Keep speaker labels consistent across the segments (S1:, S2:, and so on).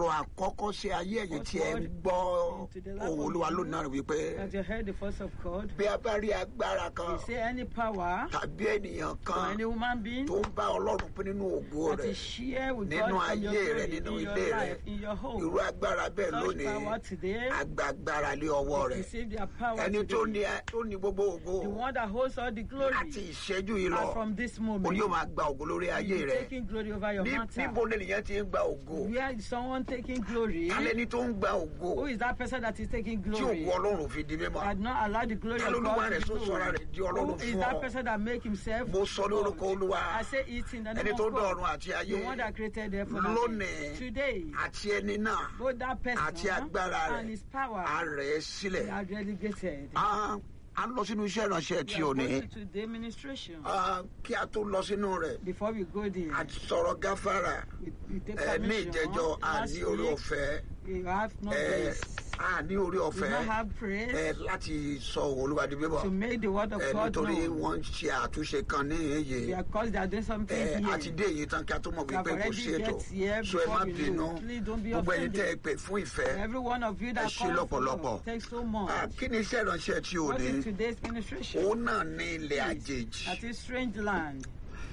S1: ọ̀rọ̀ àkọ́kọ́ sí ayé ẹ̀yìn tí ẹ ń gbọ́ ohun olúwa lónìí náà wípé
S2: That you heard the voice of God.
S1: bí a bá rí agbára kan
S2: They say any power
S1: tàbí ènìyàn
S2: or
S1: kan
S2: any human being
S1: tó ń bá ọlọ́run pín nínú ògo
S2: that
S1: rẹ̀
S2: is share with
S1: nínú
S2: God in your
S1: ayé rẹ̀
S2: glory,
S1: nínú
S2: in your
S1: ilé rẹ̀
S2: life, in your home.
S1: irú agbára bẹ́ẹ̀
S2: Such
S1: lónìí
S2: power today,
S1: agbágbára lé ọwọ́ rẹ̀
S2: receive their power
S1: ẹni tó
S2: today.
S1: ní tó ní gbogbo ògo
S2: The one that holds all the glory.
S1: láti ìṣẹ́jú yìí lọ
S2: And from this
S1: òun
S2: moment,
S1: yóò máa gba ògo lórí ayé
S2: you
S1: rẹ̀
S2: taking glory over your
S1: Ní-
S2: matter.
S1: níbo ni ènìyàn ti ń gba ògo
S2: Where is someone taking glory?
S1: alẹ́ni tó ń gba ògo
S2: Who is that person that is taking
S1: tí
S2: glory?
S1: ògo ọlọ́run fi di mímọ́
S2: Had not allowed the glory
S1: Ta
S2: of
S1: lolúwa
S2: God
S1: rẹ̀
S2: to
S1: tó
S2: be
S1: sọra
S2: known.
S1: rẹ̀ di ọlọ́run
S2: Who is
S1: fún
S2: that
S1: ọ?
S2: person that make himself
S1: mo sọ lórúkọ
S2: God?
S1: olúwa
S2: I say it in the
S1: ẹni
S2: name
S1: tó
S2: of
S1: dá
S2: God.
S1: ọ̀run àti ayé
S2: The one that created them for
S1: lónìí
S2: Today,
S1: àti ẹni náà
S2: both that person
S1: àti agbára
S2: and
S1: rẹ̀
S2: his power
S1: á rẹ̀ ẹ́
S2: they
S1: sílẹ̀
S2: are relegated.
S1: Ah, a ń lọ sínú iṣẹ́ ìránṣẹ́
S2: We
S1: tí
S2: are
S1: o ní
S2: going to the administration.
S1: Ah, kí a tó lọ sínú rẹ̀
S2: Before we go there,
S1: a ti sọ̀rọ̀ gáfárà
S2: we, we take
S1: ẹ ní
S2: permission.
S1: ìjẹ́jọ́ a
S2: Last
S1: ní orí
S2: week,
S1: ọ̀fẹ́
S2: we have no
S1: ẹ
S2: grace.
S1: a ní orí
S2: We
S1: ọ̀fẹ́
S2: don't have praise
S1: ẹ láti sọ olúwa di bíbọ̀
S2: to make the word of
S1: ẹ
S2: God
S1: nítorí
S2: known.
S1: wọ́n ń ṣe àtúnṣe kan ní èyí
S2: Because they are doing something
S1: ẹ
S2: here.
S1: àti dé èyí tán kí a tó mọ̀
S2: We have
S1: wípé kò
S2: already
S1: sí ètò
S2: get here
S1: so ẹ má
S2: before we
S1: bínú
S2: know. Please don't be
S1: gbogbo ẹni tẹ́ ẹ
S2: offended.
S1: pè fún ìfẹ́
S2: Every one of you that
S1: Ẹ ṣé
S2: calls for
S1: lọ́pọ̀lọpọ̀.
S2: God, thanks so much.
S1: Ah, kí ni iṣẹ́ ìránṣẹ́ tí o
S2: What
S1: ní
S2: is today's administration?
S1: òun náà ní ilẹ̀ àjèjì
S2: That is strange land.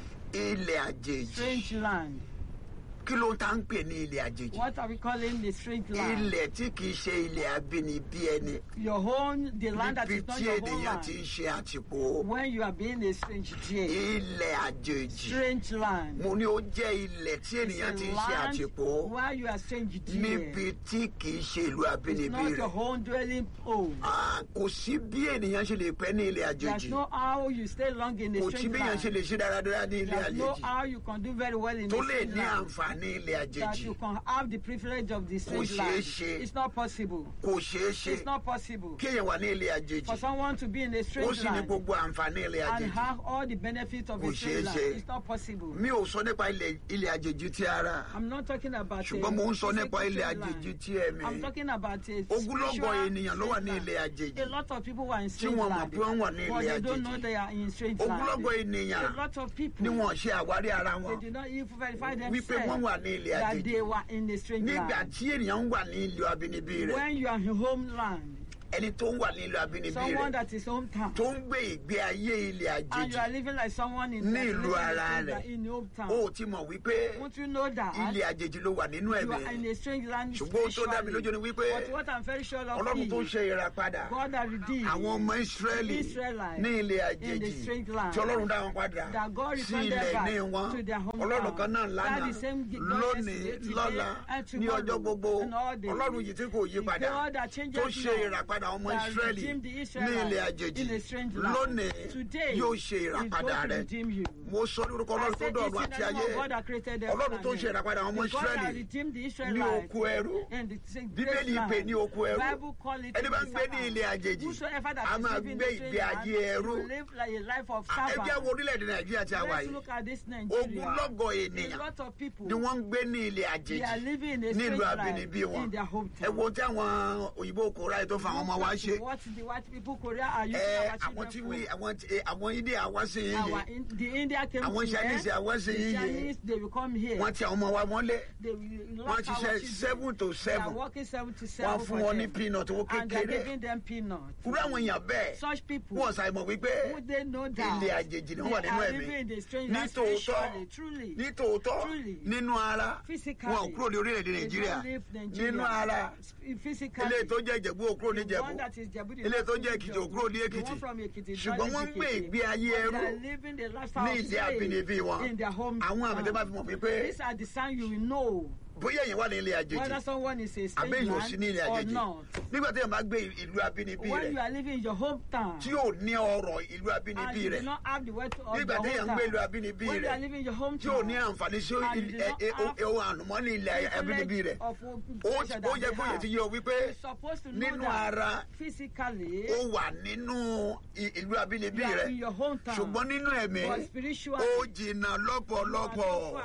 S1: ilẹ̀ àjèjì
S2: Strange land.
S1: kí ló tá ń pè ní ilẹ̀ àjèjì
S2: What are we calling the strange land?
S1: ilẹ̀ tí kìí ṣe ilẹ̀ abínibí ẹni
S2: Your home, the land that
S1: níbi
S2: is not
S1: tí
S2: your home
S1: ènìyàn ti
S2: land.
S1: ń ṣe àtìpó
S2: When you are being a strange there.
S1: ilẹ̀ àjèjì
S2: Strange land.
S1: mo ní ó jẹ́ ilẹ̀ tí
S2: It's
S1: ènìyàn
S2: a
S1: ti ń ṣe
S2: land
S1: àtìpó
S2: where you are strange there.
S1: níbi tí kìí ṣe ìlú
S2: It's
S1: abínibí
S2: not your
S1: rẹ̀
S2: home dwelling home.
S1: Ah, kò sí bí ènìyàn ṣe lè pẹ́ ní ilẹ̀
S2: There's
S1: àjèjì
S2: no how you stay long in a
S1: kò sí
S2: strange
S1: bí èèyàn ṣe
S2: land.
S1: lè ṣe dáradára ní ilẹ̀
S2: There's no
S1: àjèjì
S2: how you can do very well in
S1: tó
S2: a
S1: lè
S2: strange
S1: ní
S2: land.
S1: àǹfààní ilẹ̀
S2: That
S1: àjèjì
S2: you can have the privilege of the strange
S1: ṣeé
S2: land.
S1: ṣe.
S2: It's not possible.
S1: kò ṣeé ṣe
S2: It's not possible
S1: kí èèyàn wà ní ilẹ̀ àjèjì
S2: for someone to be in a
S1: ó
S2: strange
S1: sì ní
S2: land
S1: gbogbo àǹfààní ilẹ̀
S2: and
S1: àjèjì
S2: have all the benefits of
S1: Kò
S2: a strange
S1: ṣeé
S2: land.
S1: ṣe.
S2: It's not possible.
S1: mi ò sọ nípa ilẹ̀ ilẹ̀ àjèjì ti ara
S2: I'm not talking about
S1: ṣùgbọ́n
S2: a
S1: mo ń sọ
S2: physical
S1: nípa ilẹ̀
S2: strange
S1: àjèjì
S2: land.
S1: ti ẹ̀mí
S2: I'm talking about a
S1: Ogúnlọ́gọ̀
S2: spiritual
S1: ènìyàn ló wà
S2: strange
S1: ní
S2: land.
S1: ilẹ̀ àjèjì
S2: A lot of people were in
S1: tí
S2: strange
S1: wọn mọ̀
S2: land,
S1: pé wọ́n wà ní
S2: but
S1: ilẹ̀
S2: they don't know
S1: àjèjì
S2: they are in strange land.
S1: ogúnlọ́gọ̀ ènìyàn
S2: A lot of people
S1: ni wọn ṣe àwárí ara
S2: they
S1: wọn
S2: did not even verify
S1: wípé wọ́n
S2: themselves
S1: wà ní ilẹ̀
S2: that
S1: àjèjì
S2: they were in a strange
S1: nígbà
S2: land.
S1: tí ènìyàn ń wà ní ìlú abínibí rẹ̀
S2: When you are in homeland,
S1: ẹni tó ń wà ní ìlú abínibí
S2: someone
S1: rẹ̀
S2: that is hometown,
S1: tó ń gbé ìgbé ayé ilẹ̀
S2: and
S1: àjèjì
S2: you are living like someone in
S1: Ní
S2: that
S1: ìlú
S2: living
S1: ara
S2: in
S1: rẹ̀.
S2: in hometown.
S1: ó ti mọ̀ wípé
S2: Won't you know that
S1: ilẹ̀ àjèjì ló wà nínú
S2: you
S1: ẹ̀mí
S2: are in a strange land
S1: ṣùgbọ́n ohun tó dá mi lójú ni
S2: spiritually?
S1: wípé
S2: But what I'm very sure of
S1: ọlọ́run tó
S2: is
S1: ṣe ìràpadà
S2: God that redeemed
S1: àwọn ọmọ ìsírẹ́lì
S2: Israelites
S1: ní ilẹ̀
S2: in the
S1: àjèjì
S2: strange land.
S1: tí ọlọ́run dá wọn padà
S2: that God
S1: sí
S2: returned
S1: ilẹ̀
S2: them back
S1: ní wọn
S2: to their hometown.
S1: ọlọ́run kan náà
S2: That
S1: lánàá
S2: the same God
S1: lónìí
S2: yesterday, today,
S1: lọ́la
S2: and
S1: ní
S2: tomorrow,
S1: ọjọ́ gbogbo
S2: and all days.
S1: ọlọ́run yìí tí kò yí
S2: The
S1: padà
S2: God that changes
S1: tó ṣe
S2: not,
S1: ìràpadà ọmọ
S2: that
S1: ìsírẹ́lì
S2: redeemed the
S1: ní
S2: Israelites
S1: ilẹ̀ àjèjì
S2: in a strange land.
S1: lónìí
S2: Today,
S1: yóò ṣe
S2: He's
S1: ìràpadà
S2: going to
S1: rẹ̀
S2: redeem you.
S1: mo sọ lórúkọ
S2: I
S1: ọlọ́run tó
S2: said
S1: dọ̀run
S2: this in
S1: àti
S2: the name
S1: ayé
S2: of God that created them
S1: ọlọ́run tó ṣe ìràpadà ọmọ
S2: The God that
S1: ìsírẹ́lì
S2: redeemed the
S1: ní
S2: Israelites
S1: oko ẹrú
S2: in the great
S1: bíbélì
S2: land.
S1: pè ní oko ẹrú
S2: Bible call it
S1: ẹni bá ń
S2: the
S1: gbé ní
S2: servant.
S1: ilẹ̀ àjèjì
S2: Whosoever that
S1: a
S2: is
S1: máa
S2: living in
S1: gbé
S2: the
S1: ìgbé
S2: strange land
S1: ayé ẹrú
S2: will live like a life of
S1: ẹ jẹ́
S2: servant.
S1: wo orílẹ̀-èdè nàìjíríà tí a wà
S2: Let's
S1: yìí
S2: look at this Nigeria.
S1: ogúnlọ́gọ̀
S2: A
S1: ènìyàn
S2: lot of people
S1: ni wọ́n ń gbé ní ilẹ̀
S2: they are
S1: àjèjì
S2: living in a strange
S1: nílùú
S2: life
S1: abínibí wọn
S2: in their
S1: ẹ
S2: hometown.
S1: wo tí àwọn òyìnbó kò ráyè tó fa àwọn ọmọ wa ṣe
S2: What the white people Korea are using
S1: ẹ
S2: our
S1: àwọn tí
S2: children
S1: wí
S2: for.
S1: àwọn tí- ẹ, àwọn india wá sí yín
S2: Our
S1: yìí
S2: in, the India came
S1: àwọn
S2: to
S1: Chinese
S2: here.
S1: àwọn sí
S2: The
S1: yín yìí
S2: Chinese they will come here.
S1: wọ́n ti àwọn ọmọ wa mọ́lé
S2: They will
S1: wọ́n
S2: lock
S1: ti
S2: our
S1: ṣe
S2: children.
S1: seven to
S2: They are
S1: seven
S2: working seven to
S1: wọ́n
S2: seven
S1: fún
S2: for
S1: wọn ní
S2: them.
S1: peanut owó
S2: And they are
S1: kékeré
S2: giving them peanuts.
S1: kúrú àwọn èèyàn bẹ́ẹ̀
S2: Such people
S1: wọ́n ṣàìmọ̀ wípé
S2: would they know that
S1: ilẹ̀ àjèjì ni wọ́n wà
S2: they
S1: nínú
S2: are
S1: ẹ̀mí
S2: living in the strange
S1: ní
S2: land
S1: tòótọ́
S2: spiritually, truly.
S1: ní tòótọ́
S2: Truly.
S1: nínú ara
S2: Physically.
S1: wọn ò kúrò ní orílẹ̀-èdè
S2: They
S1: nàìjíríà
S2: don't live Nigeria.
S1: nínú ara
S2: Physically.
S1: ilé tó jẹ́ ìjẹ̀bú ò kúrò ní
S2: The
S1: ìjẹ̀bú
S2: one that is Jebu, the
S1: ilé
S2: one
S1: tó
S2: from
S1: jẹ́ èkìtì ò
S2: Ijebu,
S1: kúrò ní
S2: the
S1: èkìtì
S2: one from Ekiti,
S1: ṣùgbọ́n
S2: Johnny
S1: wọ́n ń gbé
S2: Ekiti.
S1: ìgbé ayé
S2: But
S1: ẹrú
S2: they are living the lifestyle
S1: ní
S2: of
S1: ilé
S2: slave
S1: abínibí wọn
S2: in their home.
S1: àwọn àmì tẹ́ bá fi mọ̀ wípé
S2: These are the signs you will know
S1: bóyá èèyàn wà ní ilé àjèjì
S2: whether someone is a
S1: àbí
S2: strange
S1: èèyàn ò sí ní ilé
S2: land or
S1: àjèjì
S2: not.
S1: nígbà tí èèyàn bá gbé ìlú abínibí
S2: When you
S1: rẹ̀
S2: are living in your hometown
S1: tí ò ní ọrọ̀ ìlú
S2: and
S1: abínibí
S2: you
S1: rẹ̀
S2: do not have the wealth of
S1: nígbà
S2: your
S1: tí èèyàn ń gbé ìlú
S2: hometown.
S1: abínibí
S2: When you are
S1: rẹ̀
S2: living in your
S1: tí ò ní
S2: hometown,
S1: àǹfààní sí
S2: And you do not have
S1: ohun ànùmọ́nì ilẹ̀ abínibí rẹ̀
S2: of
S1: ó
S2: pleasure
S1: ó
S2: that
S1: yẹ
S2: they
S1: kó yẹ
S2: have.
S1: ti yé ọ wípé
S2: You're supposed to know
S1: nínú
S2: that
S1: ara
S2: physically
S1: ó wà nínú i- ìlú abínibí
S2: you are
S1: rẹ̀
S2: in your hometown.
S1: ṣùgbọ́n nínú ẹ̀mí
S2: But spiritually,
S1: ó jìnnà lọ́pọ̀lọpọ̀
S2: you are so far.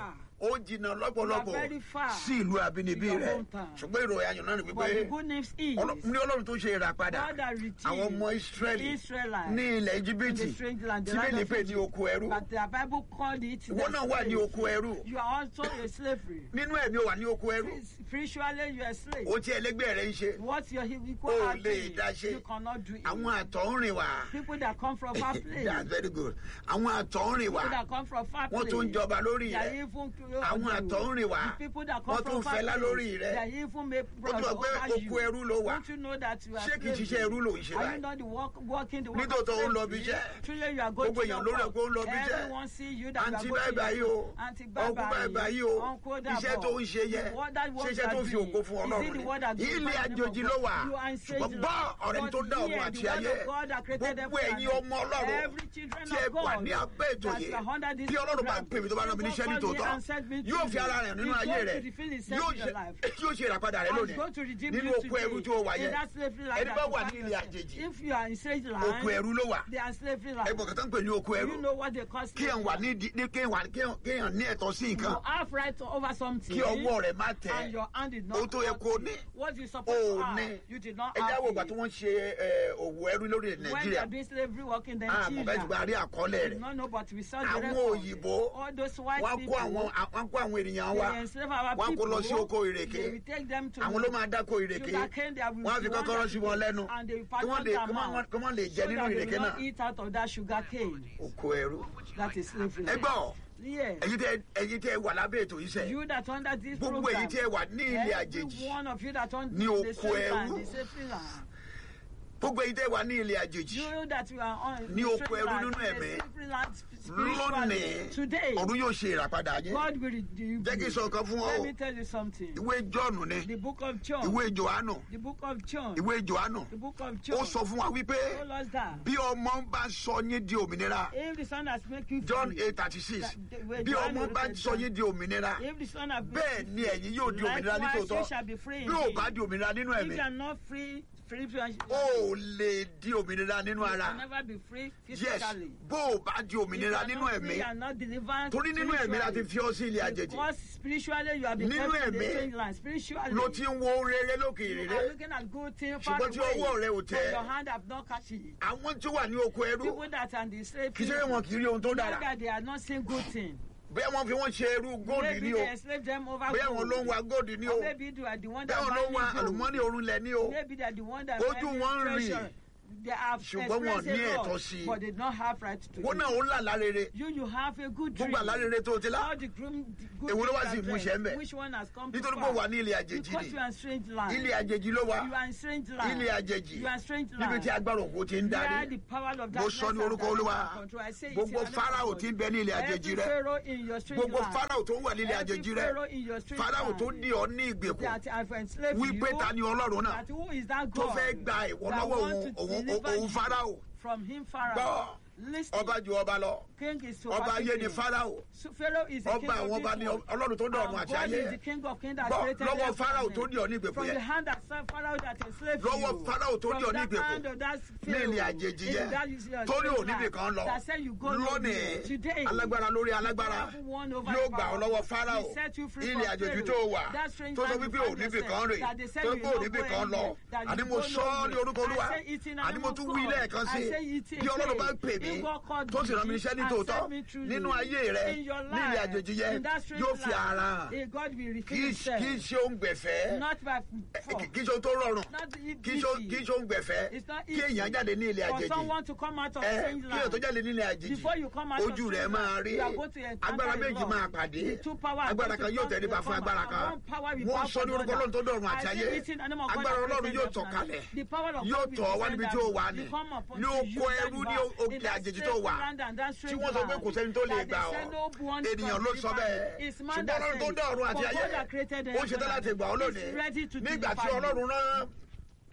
S1: ó jìnnà lọ́pọ̀lọpọ̀
S2: You are very far
S1: sí ìlú àbínibí
S2: to your
S1: rẹ̀
S2: hometown.
S1: ṣùgbọ́n ìròyìn ayọ̀ náà ni
S2: But the
S1: wípé
S2: good news is
S1: Ọlọ́- ní ọlọ́run tó ṣe ìràpadà
S2: God that redeemed
S1: àwọn ọmọ
S2: the
S1: Ísírẹ́lì
S2: Israelites
S1: ní ilẹ̀
S2: in
S1: Íjíbítì
S2: the strange land, the
S1: tí
S2: land
S1: bẹ́ẹ̀
S2: of
S1: pè ní
S2: Egypt.
S1: oko ẹrú
S2: But the Bible called it
S1: ìwọ
S2: the
S1: náà wà ní
S2: slave.
S1: oko ẹrú
S2: You are also a slavery.
S1: nínú ẹ̀mí ó wà ní oko ẹrú
S2: Spiritually, you are a slave.
S1: ó tí ẹlẹgbẹ́ rẹ̀ ń ṣe
S2: What your equal
S1: O
S2: are
S1: lè
S2: doing,
S1: dá ṣe.
S2: you cannot do it.
S1: àwọn àtọ̀húnrìn wà
S2: People that come from far place,
S1: that's very good àwọn àtọ̀húnrìn wà
S2: people that come from far
S1: wọ́n
S2: place,
S1: tún ń jọba lórí
S2: they are
S1: rẹ̀
S2: even
S1: àwọn àtọ̀húnrìn wà
S2: The people that come
S1: wọ́n tún
S2: from far
S1: fẹ́lá
S2: place,
S1: lórí
S2: they
S1: rẹ̀
S2: are even make
S1: ó tún
S2: bros
S1: wọ pé
S2: over you.
S1: oko ẹrú ló wà
S2: Don't you know that you are
S1: ṣé kì í
S2: slavery?
S1: ṣiṣẹ́ ẹrú ló ń ṣe
S2: Are you
S1: báyìí
S2: not the work, working the work
S1: Nítòótọ́
S2: of
S1: ó ń lọ bí
S2: slavery?
S1: iṣẹ́.
S2: Truly you are going
S1: Gbogbo
S2: to
S1: èèyàn
S2: your
S1: ló rẹ̀
S2: work.
S1: pé ó ń lọ bí iṣẹ́.
S2: Everyone see you that
S1: àǹtí
S2: you
S1: báyìí
S2: are going
S1: báyìí
S2: to
S1: o
S2: your Auntie
S1: ọkùn báyìí
S2: báyìí
S1: báyìí o
S2: Uncle
S1: iṣẹ́ tó ń ṣe yẹ
S2: What that work
S1: ṣiṣẹ́
S2: you
S1: tó
S2: are
S1: fi
S2: doing,
S1: ògo fún
S2: is it
S1: ọlọ́run
S2: the word that
S1: ni ilé
S2: glorifies the name
S1: àjòjì
S2: of
S1: ló
S2: God?
S1: wà
S2: You are in strange
S1: ṣùgbọ́n gbọ́
S2: land.
S1: ọ̀rẹ́ tó
S2: But
S1: dá ọ̀run
S2: here,
S1: àti
S2: the word
S1: ayé
S2: of God that created
S1: gbogbo
S2: heaven
S1: ẹ̀yin
S2: and
S1: ọmọ ọlọ́run
S2: every children
S1: tí ẹ
S2: of
S1: wà
S2: God
S1: ní abẹ́ ètò
S2: that
S1: yìí
S2: are under this
S1: bí ọlọ́run bá
S2: program,
S1: pè mí tó bá rán mi níṣẹ́ ní
S2: God called me
S1: tòótọ́
S2: and sent me to
S1: yóò fi
S2: you.
S1: ara rẹ̀ nínú
S2: He's
S1: ayé
S2: going
S1: rẹ̀
S2: to reveal himself
S1: yóò
S2: in your
S1: ṣe
S2: life.
S1: yóò ṣe ìràpadà rẹ̀
S2: And
S1: lónìí
S2: he's going to redeem
S1: nínú
S2: you
S1: oko ẹrú
S2: today.
S1: tí ó wà
S2: In
S1: yẹn
S2: that slavery land
S1: ẹni
S2: that
S1: bá
S2: you
S1: wà
S2: find
S1: ní ilé
S2: yourself.
S1: àjèjì
S2: If you are in strange
S1: oko
S2: land,
S1: ẹrú ló wà
S2: they are slavery land.
S1: ẹgbọ̀n kan tó ń pè ní oko ẹrú
S2: You know what they call
S1: kí ẹ̀ wà
S2: slavery.
S1: ní di- ní kéèyàn kéèyàn- kéèyàn ní ẹ̀tọ́ sí nǹkan
S2: You have right over something.
S1: kí ọwọ́ rẹ̀ má
S2: and
S1: tẹ̀
S2: your hand did not
S1: ohun tó yẹ
S2: touch
S1: kó
S2: it.
S1: ní
S2: What you supposed
S1: ó
S2: to have,
S1: ní
S2: you did not
S1: ẹ
S2: have
S1: jáwọ́ ìgbà
S2: it.
S1: tí wọ́n ṣe ẹ, òwò ẹrú lórí
S2: When they
S1: nàìjíríà
S2: are doing slavery work in
S1: àmọ́ bẹ́ẹ̀
S2: Nigeria,
S1: ṣùgbọ́n a rí àkọọ́lẹ̀
S2: we
S1: rẹ̀
S2: don't know, but we saw the
S1: àwọn
S2: record.
S1: òyìnbó
S2: All those white
S1: wọ́n
S2: people,
S1: kó àwọn wọ́n kó àwọn ènìyàn wa
S2: they enslave our
S1: wọ́n kó lọ sí
S2: people.
S1: oko ìrèké
S2: They will take them to
S1: àwọn ló máa dáko ìrèké
S2: sugarcane that will
S1: wọ́n á fi
S2: be one
S1: kọ́kọ́rọ́
S2: that
S1: sí
S2: will
S1: wọn
S2: get-
S1: lẹ́nu
S2: and they will
S1: kí wọ́n
S2: pattern
S1: lè
S2: them
S1: kí wọ́n
S2: out
S1: kí wọ́n lè jẹ
S2: so
S1: nínú
S2: that they
S1: ìrèké
S2: will
S1: náà
S2: not eat out of that sugar cane.
S1: oko ẹrú
S2: That is slavery.
S1: ẹ gbọ́
S2: Yeah.
S1: ẹ̀yin tẹ ẹ̀yin tẹ wà lábẹ́ ètò yìí sẹ́
S2: You that under this
S1: gbogbo
S2: program,
S1: èyí tẹ wà ní ilé
S2: every
S1: àjèjì
S2: one of you that on
S1: Ní
S2: the
S1: oko
S2: same land,
S1: ẹrú.
S2: the slavery land.
S1: gbogbo èyí tẹ wà ní ilé àjèjì
S2: You that you are on
S1: Ní
S2: the
S1: oko
S2: slavery
S1: ẹrú
S2: land,
S1: nínú
S2: the
S1: ẹ̀mí.
S2: slavery land
S1: lónìí
S2: spiritually. Today,
S1: ọ̀run yóò ṣe ìràpadà yín
S2: God will redeem
S1: jẹ́ kí n
S2: you.
S1: sọ nǹkan fún ọ
S2: Let
S1: o
S2: me tell you something.
S1: ìwé jọ́ọ̀nù ni
S2: The book of John.
S1: ìwé johannu
S2: The book of John.
S1: ìwé johannu
S2: The book of John.
S1: ó sọ fún wa wípé
S2: told us that.
S1: bí ọmọ bá sọ yín di òmìnira
S2: If the son has make you
S1: john
S2: free,
S1: eight thirty six
S2: that- the way
S1: bí
S2: John
S1: ọmọ bá
S2: wrote
S1: sọ
S2: it
S1: yín di òmìnira
S2: if the son has make
S1: bẹ́ẹ̀
S2: you
S1: ni ẹ̀yin yóò di
S2: free,
S1: òmìnira
S2: likewise you
S1: nítòótọ́
S2: shall be free
S1: bí ò
S2: indeed.
S1: bá di òmìnira nínú
S2: If
S1: ẹ̀mí
S2: you are not free, free spiritually,
S1: ó lè di òmìnira nínú
S2: you
S1: ara
S2: can never be free
S1: yes
S2: physically.
S1: bó o bá di
S2: If you
S1: òmìnira
S2: are
S1: nínú
S2: not
S1: ẹ̀mí
S2: free and not delivered
S1: torí nínú ẹ̀mí la ti
S2: spiritually,
S1: fi ọ sí ilé àjèjì
S2: Because spiritually you have been
S1: Nínú
S2: kept in the
S1: ẹ̀mí
S2: strange land. Spiritually,
S1: ló ti ń wo rere lókè
S2: you
S1: rere
S2: are looking at good things far
S1: Ṣùgbọ́n tí
S2: away,
S1: ọwọ́ rẹ ò
S2: but
S1: tẹ̀.
S2: your hand have not catch it.
S1: àwọn tí ó wà ní oko ẹrú
S2: People that are in the slave
S1: kì í ṣe pé wọn kì í rí ohun tó
S2: know
S1: dára
S2: that they are not seeing good things.
S1: bẹ́ẹ̀ wọ́n fi wọ́n ṣe ẹrú góòdì
S2: Maybe
S1: ní o
S2: they enslave them over
S1: bẹ́ẹ̀ wọ́n ló ń wa
S2: gold.
S1: góòdì ní o
S2: Or maybe they are the one that
S1: bẹ́ẹ̀ wọ́n ló ń wa
S2: buy gold.
S1: àlùmọ́nì orunlẹ̀ ní o
S2: Maybe they are the one that
S1: Ojú
S2: buy
S1: wọn ń
S2: treasure.
S1: rìn.
S2: They have
S1: Ṣùgbọ́n wọn
S2: experienced
S1: ní
S2: a
S1: ẹ̀tọ́
S2: lot,
S1: sí i.
S2: but they don't have right to
S1: wọn
S2: it.
S1: náà ó ń là lárere
S2: You, you have a good dream.
S1: gbogbo àlárere tó o ti lá
S2: All the groom, the good
S1: Èwo ló wá
S2: things
S1: sí
S2: are
S1: ìmúṣẹ
S2: there.
S1: ńbẹ̀?
S2: Which one has come to
S1: nítorí pé
S2: pass?
S1: ó wà ní ilé àjèjì
S2: Because
S1: ni
S2: you are in strange land.
S1: ilé àjèjì ló wà
S2: You are in strange land.
S1: ilé àjèjì
S2: You are in strange
S1: níbi
S2: land.
S1: tí agbára òkú ti ń
S2: Where
S1: darí
S2: the power of
S1: mo
S2: darkness
S1: sọ ní
S2: has
S1: orúkọ
S2: direct
S1: olúwa
S2: and control. I say it
S1: gbogbo
S2: in the name of
S1: fáráò
S2: God.
S1: tí ń bẹ ní ilé àjèjì
S2: Every
S1: rẹ
S2: pharaoh in your strange
S1: gbogbo
S2: land.
S1: fáráò tó wà ní ilé
S2: Every
S1: àjèjì
S2: pharaoh
S1: rẹ
S2: in your strange
S1: fáráò
S2: land.
S1: tó dì ọ ní ìgbèkùn
S2: that have enslaved
S1: wípé
S2: you.
S1: ta ni ọlọ́run náà
S2: That who is that
S1: tó
S2: God
S1: fẹ́ gba ìwọ
S2: that
S1: lọ́wọ́
S2: want
S1: òun
S2: to
S1: òun
S2: deliver
S1: òun
S2: you
S1: fáráò
S2: from him
S1: gbọ́
S2: Pharaoh? Listen,
S1: ọba ju ọba lọ
S2: king is
S1: ọba ayé ni
S2: superseding.
S1: fáráò
S2: So Pharaoh is the king
S1: ọba àwọn
S2: of
S1: ọba
S2: this
S1: ni
S2: world.
S1: ọlọ́run tó dọ̀run
S2: And
S1: àti
S2: God
S1: ayé
S2: is the king of kings that
S1: Gbọ́,
S2: created
S1: lọ́wọ́
S2: heaven
S1: Pharaoh
S2: and
S1: tó
S2: earth.
S1: dì ọ ní ìgbèkùn
S2: From
S1: yẹn.
S2: the hand that served Pharaoh that enslaved
S1: Lọ́wọ́
S2: you.
S1: Pharaoh tó dì ọ
S2: From
S1: ní
S2: that
S1: ìgbèkùn.
S2: hand of that
S1: ní ilé
S2: Pharaoh.
S1: àjèjì
S2: in
S1: yẹn
S2: that is your
S1: tó ní
S2: strange
S1: òní
S2: land.
S1: nìkan lọ
S2: That said you go
S1: lónìí
S2: today.
S1: alágbára lórí alágbára
S2: Powerful one over
S1: yóò
S2: the
S1: gbà ọ
S2: power.
S1: lọ́wọ́ fáráò
S2: He set you free
S1: ilé
S2: from
S1: àjèjì
S2: Pharaoh.
S1: tó wà
S2: That strange
S1: tó sọ
S2: land
S1: wípé
S2: you
S1: ò
S2: find
S1: níbì
S2: yourself.
S1: kan rè
S2: That they said
S1: tó
S2: you
S1: pé ò
S2: not
S1: níbì
S2: go
S1: kan lọ
S2: anywhere. That
S1: àní
S2: you
S1: mo
S2: go
S1: sọ ọ́ ní
S2: nowhere.
S1: orúkọ olúwa
S2: I say it in the
S1: àní
S2: name
S1: mo
S2: of
S1: tún wí
S2: God.
S1: lẹ́ẹ̀kan sí
S2: I say it
S1: bí ọlọ́run bá pè
S2: again.
S1: mí
S2: If God called
S1: tó sì rán mi
S2: me
S1: níṣẹ́ ní
S2: and
S1: tòótọ́
S2: sent me truly
S1: nínú ayé rẹ
S2: in your
S1: ní ilé
S2: life,
S1: àjèjì yẹn
S2: in that strange
S1: yóò fi
S2: land,
S1: ara hàn
S2: eh, God will
S1: kì
S2: reveal
S1: í kì í
S2: himself.
S1: ṣe ohun gbẹ̀fẹ́
S2: Not by force.
S1: kì í ṣe ohun tó rọrùn
S2: Not
S1: kì í ṣe
S2: easy.
S1: kì í ṣe ohun gbẹ̀fẹ́
S2: It's not
S1: kí èèyàn
S2: easy
S1: jáde ní ilé
S2: for
S1: àjèjì
S2: someone to come out of
S1: ẹ
S2: strange
S1: kí èèyàn tó
S2: land.
S1: jáde nílé àjèjì
S2: Before you come out of
S1: ojú rẹ
S2: strange
S1: máa
S2: land,
S1: rí
S2: you are going to encounter
S1: agbára
S2: a
S1: méjì
S2: Lord.
S1: máa pàdé
S2: The two powers are
S1: agbára
S2: going
S1: kan
S2: to
S1: yóò
S2: come
S1: tẹríba
S2: to
S1: fún
S2: come
S1: agbára
S2: out.
S1: kan
S2: One power will
S1: wọ́n
S2: bow
S1: sọ ní
S2: for
S1: orúkọ
S2: the
S1: ọlọ́run tó
S2: other.
S1: dọ̀run àti
S2: I
S1: ayé
S2: say it in the name of God
S1: agbára
S2: that
S1: ọlọ́run
S2: created
S1: yóò
S2: us
S1: tọ̀
S2: now.
S1: kalẹ̀
S2: The power of
S1: yóò
S2: God will
S1: tọ̀ wá
S2: descend
S1: níbi tí
S2: down.
S1: ó wà ní
S2: Will come upon
S1: ní
S2: you,
S1: oko
S2: you
S1: ẹrú
S2: that
S1: ní
S2: you are
S1: òkè
S2: in that
S1: àjèjì
S2: strange
S1: tó wà
S2: land and that
S1: tí
S2: strange
S1: wọ́n sọ pé
S2: land
S1: kò sẹ́ni tó lè
S2: that
S1: gbà
S2: they
S1: ọ́
S2: send no one
S1: ènìyàn ló sọ bẹ́ẹ̀
S2: It's man
S1: ṣùgbọ́n
S2: that
S1: ọlọ́run tó
S2: said,
S1: dá ọ̀run àti
S2: for
S1: ayé
S2: God that created
S1: ó ṣetán
S2: heaven
S1: láti gbà ọ́
S2: is
S1: lónìí
S2: ready to
S1: nígbà tí
S2: deliver you.
S1: ọlọ́run rán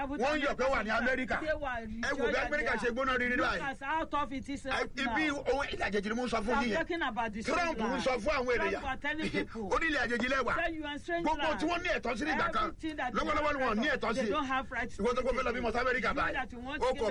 S2: travel to
S3: wọ́n ń yọ̀ pé wà ní
S2: America.
S3: amẹ́ríkà
S2: They were
S3: ẹ wò bí
S2: rejoiced
S3: amẹ́ríkà
S2: that
S3: ṣe
S2: they
S3: gbóná rírí
S2: are. Look
S3: báyìí
S2: at how tough it is
S3: Ẹ- ibi
S2: now.
S3: ohun ilẹ̀ àjèjì ni mo ń sọ fún
S2: I'm
S3: yín yẹn
S2: talking about the
S3: trump ń
S2: strange
S3: sọ
S2: land.
S3: fún àwọn
S2: Trump
S3: ènìyàn
S2: are telling people
S3: ó ní ilẹ̀ àjèjì lẹ́wà
S2: that you are strange
S3: gbogbo
S2: land.
S3: tí wọ́n ní ẹ̀tọ́ sí nígbà kan
S2: Everything that you
S3: lọ́wọ́lọ́wọ́ ni wọ́n ní
S2: have
S3: ẹ̀tọ́ sí
S2: They don't have rights.
S3: ìwọ́n tó kó fẹ́ lọ bímọ sí amẹ́ríkà
S2: You
S3: báyìí
S2: that you want
S3: ó
S2: to
S3: kọ̀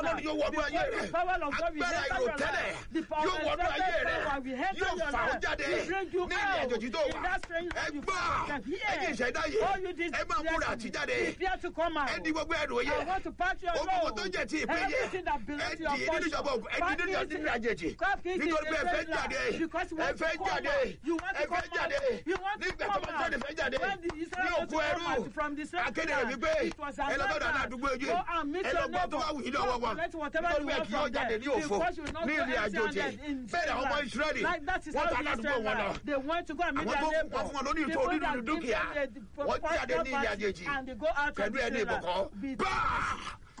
S3: ọlọ́run yóò wọnú ayé rẹ agbára ìròtẹ́lẹ̀ yóò wọnú ayé rẹ yóò fà ó jáde ní ilé àjòjì tó wà ẹ gbọ́ ẹ̀yin ìṣẹ̀dá yìí ẹ máa múra àti jáde ẹ di gbogbo ẹrù yẹ gbogbo tó jẹ ti ìpín yẹ ẹ di nínú ìjọba ògùn ẹ di nínú ìjọba àjèjì nítorí pé ẹ fẹ́ jáde ẹ fẹ́ jáde ẹ fẹ́ jáde nígbà tó máa jáde fẹ́ jáde ní òkú ẹrú akéde rẹ̀ wípé ẹ lọ bọ́dọ̀ àdúgbò ojú ẹ lọ gbọ́ tó bá wù yín lọ́wọ́ wọn nítorí pé kí yóò jáde ní òfo ní ìrìn àjò jẹ bẹ́ẹ̀ ni àwọn ọmọ ìsírẹ́lì wọ́n ta aládùúgbò wọn lọ àwọn tó kọ́ fún wọn lórí ìtò onírúurú dúkìá wọ́n jáde ní ìrìn àjèjì pẹ̀lú ẹni ìbùkọ́ báà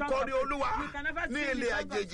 S3: kọrin olúwa ní ilé àjèjì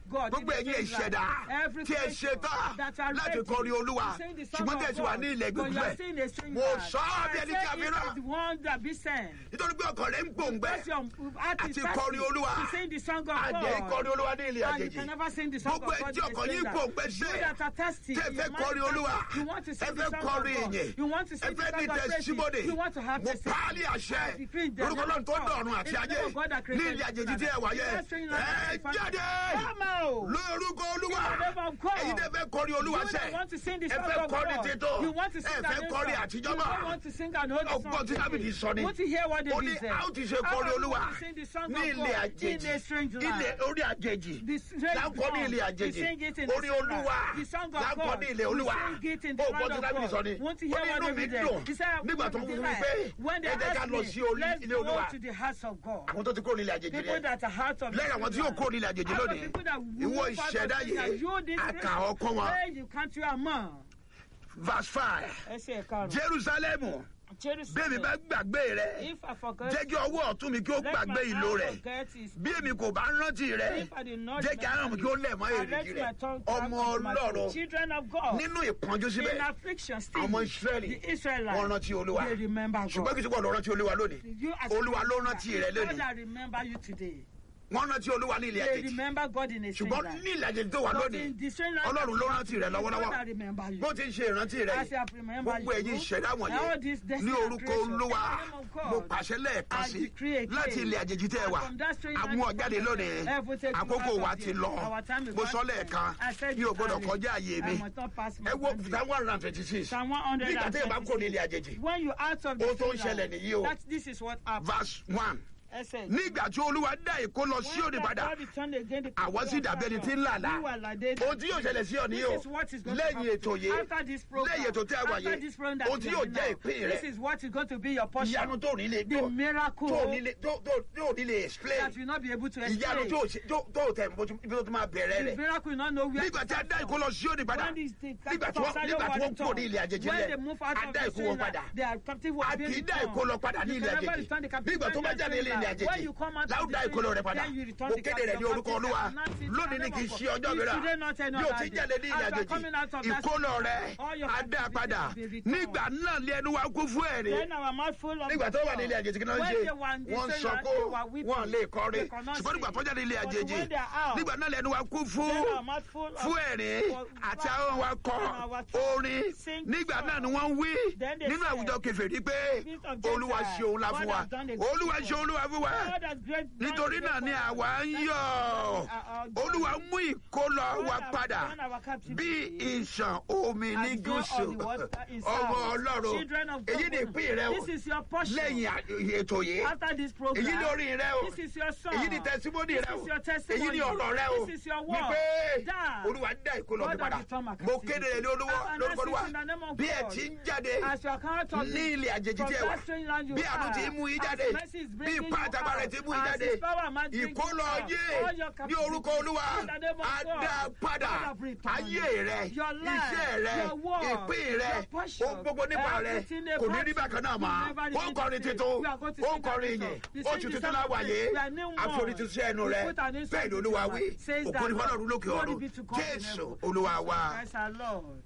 S2: God.
S3: gbogbo
S2: in the
S3: ẹ̀yin
S2: strange
S3: ìṣẹ̀dá
S2: land. Every
S3: tí ẹ
S2: creation
S3: ṣe tán
S2: that are
S3: láti
S2: ready
S3: kọrin olúwa
S2: to sing the song
S3: ṣùgbọ́n
S2: of
S3: tẹ̀ sí wà
S2: God,
S3: ní ilẹ̀
S2: but you
S3: gbogbo
S2: are
S3: ẹ̀
S2: still in a strange
S3: mo
S2: land.
S3: sọ ọ́ bí
S2: I
S3: ẹni
S2: say
S3: tí a fi
S2: it
S3: rán
S2: is the one that be sent.
S3: nítorí pé ọkàn rẹ̀ ń gbòǹgbẹ
S2: Because your heart is
S3: àti
S2: thirsty
S3: kọrin olúwa
S2: to sing the song of
S3: àdé
S2: God.
S3: kọrin olúwa ní ilẹ̀
S2: And you
S3: àjèjì
S2: can never sing the song of
S3: gbogbo ẹ̀
S2: God
S3: tí
S2: in a
S3: ọkàn yín
S2: strange
S3: gbòǹgbẹ
S2: land.
S3: ṣe
S2: You that are thirsty,
S3: tẹ́ ẹ
S2: your
S3: fẹ́
S2: mind
S3: kọrin
S2: is
S3: olúwa
S2: thirsty. You want to
S3: ẹ
S2: sing the
S3: fẹ́
S2: song of
S3: kọrin
S2: God.
S3: ìyìn
S2: You want to
S3: ẹ
S2: sing the
S3: fẹ́ ní
S2: song of praises.
S3: tẹsímọ́nì
S2: You want to have
S3: mo
S2: testimony.
S3: paálí àṣẹ
S2: I decree in the
S3: lórúkọ
S2: name
S3: náà
S2: of
S3: tó
S2: God.
S3: dọ̀run àti
S2: In the
S3: ayé
S2: name of God that
S3: ní
S2: created
S3: ilẹ̀ àjèjì
S2: the
S3: tí ẹ wà yẹ
S2: That strange
S3: ẹ
S2: land.
S3: jáde
S2: Come out.
S3: lórúkọ olúwa
S2: In the name of God.
S3: ẹ̀yin tẹ́ fẹ́ kọrin olúwa
S2: You
S3: sẹ́
S2: don't want to sing the
S3: ẹ
S2: song
S3: fẹ́
S2: of
S3: kọrin
S2: God.
S3: títọ́
S2: You want to sing
S3: ẹ
S2: an
S3: fẹ́
S2: old
S3: kọrin
S2: song.
S3: àtijọ́
S2: You
S3: mọ́
S2: don't want to sing an old song.
S3: ọgbọ́n tí dábìdì sọ ni
S2: Want to hear what
S3: ó
S2: David
S3: ní
S2: said?
S3: a ó ti ṣe
S2: How
S3: kọrin
S2: are we
S3: olúwa
S2: going to sing the song
S3: ní
S2: of
S3: ilẹ̀
S2: God
S3: àjèjì
S2: in a strange land?
S3: ilẹ̀ orí àjèjì
S2: The strange
S3: láńkọ́ ní
S2: song,
S3: ilẹ̀
S2: we
S3: àjèjì
S2: sing it in the
S3: orí
S2: strange
S3: olúwa
S2: land. The song of
S3: láńkọ́
S2: God,
S3: ní ilẹ̀
S2: we
S3: olúwa
S2: sing it in the
S3: ó
S2: land
S3: gbọ́ tí
S2: of
S3: dábìdì
S2: God.
S3: sọ ni
S2: Want to
S3: ó
S2: hear
S3: ní
S2: what
S3: inú mi
S2: David said?
S3: dùn
S2: He said,
S3: nígbà tó ń
S2: "We
S3: fún mi
S2: delight
S3: pé
S2: when they
S3: ẹ jẹ́ ká
S2: ask
S3: lọ
S2: me,
S3: sí orí
S2: let's
S3: ilé
S2: go
S3: olúwa
S2: to the house of God.
S3: àwọn tó ti kúrò nílẹ̀ àjèjì
S2: People
S3: rẹ̀
S2: that are out of
S3: lẹ́yìn àwọn tí yóò kúrò nílẹ̀ àjèjì lónìí ìwọ ìṣẹ̀dá yìí àkà ọkọ wọn
S2: you can't you among.
S3: verse five
S2: ẹ ṣe ẹ̀ka rẹ̀.
S3: jerusalem bẹ́ẹ̀ mi bá gbàgbé rẹ̀
S2: If I forget,
S3: jẹ́ kí ọwọ́ ọ̀tún mi kí ó
S2: let
S3: gbàgbé
S2: my
S3: ìlò
S2: hand
S3: rẹ̀
S2: forget his
S3: bí èmi kò bá rántí rẹ̀
S2: If I did not
S3: jẹ́ kí ahọ́n mi kí ó lẹ̀ mọ́
S2: I
S3: èrìgì
S2: let
S3: rẹ̀
S2: my tongue
S3: ọmọ
S2: crack unto my
S3: ọlọ́run
S2: throat. Children of God.
S3: nínú ìpọ́njú síbẹ̀
S2: in affliction still.
S3: ọmọ israẹli
S2: the Israelites.
S3: wọ́n rántí olúwa
S2: They remember God.
S3: ṣùgbọ́n kì í ṣe pọ̀ lọ rántí olúwa lónìí
S2: You as a
S3: olúwa ló
S2: believer,
S3: rántí rẹ̀
S2: God
S3: lónìí
S2: that remember you today.
S3: wọ́n rántí olúwa ní ilẹ̀
S2: They
S3: àjèjì
S2: remember God in a strange
S3: ṣùgbọ́n
S2: land.
S3: ní ilẹ̀ àjèjì tó wà
S2: But
S3: lónìí
S2: in the strange land,
S3: ọlọ́run ló rántí rẹ̀
S2: God that
S3: lọ́wọ́lọ́wọ́
S2: remember you.
S3: bó ti ń ṣe ìrántí rẹ̀
S2: As you
S3: yìí
S2: have remembered
S3: gbogbo
S2: you,
S3: ẹ̀yin ìṣẹ̀dá
S2: all
S3: wọ̀nyí
S2: these
S3: ní
S2: destiny
S3: orúkọ
S2: creation,
S3: olúwa
S2: in the name of God,
S3: mo pàṣẹ lẹ́ẹ̀kan
S2: I
S3: sí
S2: decree again,
S3: láti ilẹ̀ àjèjì tẹ́ ẹ
S2: and
S3: wà
S2: from that strange
S3: àmú
S2: land,
S3: ọ̀jáde lónìí
S2: Heaven take you
S3: àkókò
S2: out
S3: wa
S2: of
S3: ti
S2: there.
S3: lọ
S2: Our time is
S3: mo
S2: gone
S3: sọ
S2: to
S3: lẹ́ẹ̀kan
S2: end. I said
S3: mi ò
S2: it
S3: gbọ́dọ̀
S2: earlier.
S3: kọjá àyè mi
S2: I must not pass my
S3: ẹ wo
S2: boundary.
S3: psalm one hundred and twenty six
S2: Psalm
S3: nígbà tí ẹ bá kó ní
S2: 126.
S3: ilẹ̀ àjèjì
S2: When you out of the
S3: Ohun tó ń
S2: strange
S3: ṣẹlẹ̀
S2: land,
S3: nìyí o.
S2: that this is what happened.
S3: verse one
S2: Ẹsẹ̀
S3: nígbà tí olúwa dá èkó lọ sí òní padà àwọn sì dàbí ẹni tí ń làlá ohun tí yóò ṣẹlẹ̀ sí ọ nìyí o lẹ́yìn ètò yìí lẹ́yìn ètò tí a wà yìí ohun tí yóò jẹ́ ìpín rẹ
S2: This is what is going to be your portion.
S3: ìyanu tó ní lè
S2: The
S3: tó
S2: miracle
S3: tó ní lè tó tó tó ní lè explain
S2: that will not be able to
S3: ìyanu
S2: explain.
S3: tó ṣe- tó tó tẹ̀ bó ibi tó ti máa bẹ̀rẹ̀
S2: The
S3: rẹ̀
S2: miracle will not know where
S3: nígbà tí a dá èkó lọ sí òní padà
S2: When these things
S3: nígbà tí wọ́n nígbà tí wọ́n kúrò ní ilẹ̀ àjèjì
S2: when they
S3: rẹ̀
S2: move out
S3: a
S2: of
S3: dá
S2: the
S3: èkó wọn
S2: strange
S3: padà
S2: land, they are captive
S3: a
S2: were being
S3: kì í dá
S2: returned.
S3: èkó lọ padà ní
S2: You
S3: ilẹ̀
S2: can never
S3: àjèjì
S2: return the captive
S3: nígbà tó
S2: when
S3: bá
S2: they are
S3: jáde ní ilẹ̀
S2: strange land. When
S3: àjèjì
S2: you come out of
S3: láwùjọ
S2: the
S3: èkó lọ rẹ̀
S2: strange
S3: padà
S2: land, then you return
S3: mo
S2: the
S3: kéde rẹ̀ ní
S2: captive
S3: orúkọ olúwa
S2: captive and
S3: lónìí ní kì í ṣe ọjọ́
S2: It's
S3: mìíràn
S2: today, not any
S3: bí o
S2: other
S3: ti
S2: day.
S3: jáde ní ilẹ̀
S2: As you are coming out
S3: àjèjì
S2: of that
S3: ìkólọ
S2: strange
S3: rẹ̀
S2: land, all your
S3: á dá
S2: captivity
S3: padà
S2: will be returned.
S3: nígbà náà lé ẹnu wa kún fún ẹ̀rí
S2: Then our mouth full of
S3: nígbà tó wà ní ilé àjèjì kí náà ń
S2: When
S3: ṣe
S2: they were in the
S3: wọ́n ń
S2: strange
S3: sọ
S2: land,
S3: kó
S2: they were weeping.
S3: wọ́n lè kọrin
S2: They could not
S3: ṣùgbọ́n nígbà
S2: sing.
S3: tó jáde ilé
S2: But
S3: àjèjì
S2: when they are out,
S3: nígbà náà lẹ́nu wa kún fún
S2: Then our mouth full of-
S3: fún ẹ̀rín
S2: for-
S3: àti àwọn wa kọ
S2: and our tongue
S3: orin
S2: sing
S3: nígbà
S2: song.
S3: náà ni wọ́n ń wí
S2: Then they
S3: nínú
S2: said,
S3: àwùjọ kèfèrí pé
S2: Spirit of
S3: olúwa
S2: Gentiles,
S3: ṣe òun la
S2: God
S3: fún wa
S2: has done a great
S3: olúwa
S2: thing
S3: ṣe olúwa fún wa
S2: God has great done
S3: nítorí
S2: great
S3: náà ni
S2: for us.
S3: àwa ń
S2: That's
S3: yọ̀
S2: why we are joyful.
S3: olúwa mú ìkólọ
S2: God
S3: wa
S2: has
S3: padà
S2: done our captivity.
S3: bí ìṣàn omi ní
S2: As flow
S3: gúúsù
S2: of the water in
S3: ọmọ
S2: south.
S3: ọlọ́run
S2: Children of
S3: èyí
S2: God,
S3: ni ìpín rẹ o
S2: This is your portion.
S3: lẹ́yìn à- ètò yìí
S2: After this program,
S3: èyí ni orin rẹ o
S2: this is your song.
S3: èyí ni tẹsímọ́nì
S2: This
S3: rẹ o
S2: is your testimony.
S3: èyí ni ọ̀rọ̀ rẹ o
S2: This is your word.
S3: wípé
S2: That
S3: olúwa dá ìkólọ mi
S2: God has
S3: padà
S2: returned my
S3: mo
S2: captivity.
S3: kéde rẹ ní olúwa
S2: As an
S3: lórúkọ olúwa
S2: assist in the name of
S3: bí ẹ
S2: God.
S3: ti ń jáde
S2: As your character
S3: ní ilẹ̀ àjèjì
S2: from
S3: tí ẹ wà
S2: that strange land you
S3: bí àánú
S2: are,
S3: ti mú yín
S2: as
S3: jáde
S2: mercy is
S3: bí
S2: bringing
S3: ipá
S2: you
S3: àtàgbà rẹ
S2: out,
S3: ti mú yín
S2: as
S3: jáde
S2: his power and might bring you
S3: ìkólọ
S2: out,
S3: yé
S2: all your
S3: ní
S2: captivity
S3: orúkọ olúwa
S2: in the name of
S3: á
S2: God,
S3: dá padà
S2: God have returned
S3: ayé rẹ
S2: your life,
S3: iṣẹ́ rẹ
S2: your work,
S3: ìpín rẹ
S2: your passion,
S3: ohun gbogbo nípa rẹ
S2: everything
S3: kò ní rí
S2: about
S3: bákan náà
S2: you,
S3: mọ́
S2: you never
S3: ó
S2: need
S3: kọrin
S2: to say.
S3: tuntun
S2: We are going to
S3: ó
S2: sing that
S3: kọrin
S2: song.
S3: yìí
S2: We
S3: oṣù
S2: sing the
S3: tuntun
S2: song
S3: láwà
S2: of
S3: yé
S2: praise. We are new
S3: àforí
S2: one.
S3: tuntun ẹnu
S2: We
S3: rẹ
S2: put an incense
S3: bẹ́ẹ̀ ni olúwa
S2: to
S3: wí
S2: it. Says
S3: òkú
S2: that
S3: ní fọlọ́run lókè
S2: Glory
S3: ọ̀run
S2: be to God in
S3: jésù
S2: heaven.
S3: olúwa wa.
S2: Christ our Lord.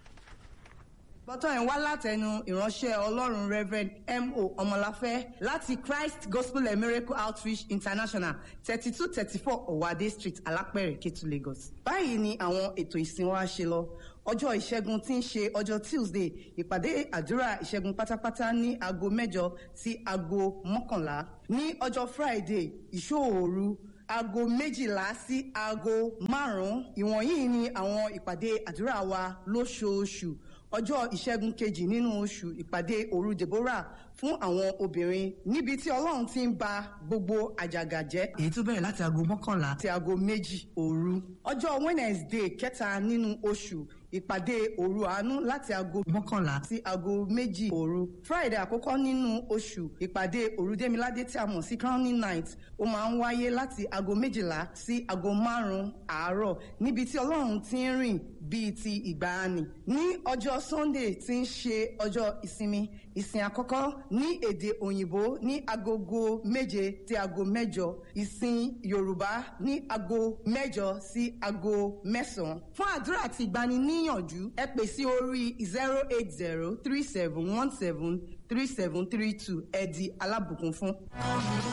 S4: gbọ́tọ̀ yẹn wá látẹnu ìránṣẹ́ ọlọ́run reverend mo ọmọláfẹ́ láti christ gospel and miracle outreach international thirty two thirty four ọ̀wádé street alápẹ̀rẹ̀ kétu lagos. báyìí ni àwọn ètò ìsìn wa ṣe lọ ọjọ́ ìṣẹ́gun tí ń ṣe ọjọ́ tuesday ìpàdé àdúrà ìṣẹ́gun pátápátá ní aago mẹ́jọ sí aago mọ́kànlá ní ọjọ́ friday ìṣòòru aago méjìlá sí aago márùn-ún ìwọ̀nyí ni àwọn ìpàdé àdúrà wa lóṣooṣù ọjọ́ ìṣẹ́gun kejì nínú oṣù ìpàdé òru deborah fún àwọn obìnrin níbi tí ọlọ́run ti ń ba gbogbo àjàgà jẹ́. èyí tó bẹ̀rẹ̀ láti aago mọ́kànlá àti aago méjì òru. ọjọ́ wednesday kẹta nínú oṣù ìpàdé òru àánú láti aago mọ́kànlá sí aago méjì òru friday àkọ́kọ́ nínú oṣù ìpàdé òrùdémiládé tí a mọ̀ sí crowning night ó máa ń wáyé láti aago méjìlá sí aago márùn-ún àárọ̀ níbi tí ọlọ́run ti ń rìn bíi ti ìgbàanì ní ọjọ́ sunday tí ń ṣe ọjọ́ ìsinmi ìsìn àkọ́kọ́ ní èdè òyìnbó ní agogo méje sí aago mẹ́jọ ìsìn yorùbá ní aago mẹ́jọ sí aago mẹ́sàn-án fún àdúrà àti ìgbaniníyànjú ẹ pè sí orí zero eight zero three seven one seven three seven three two ẹ di alábùkún fún.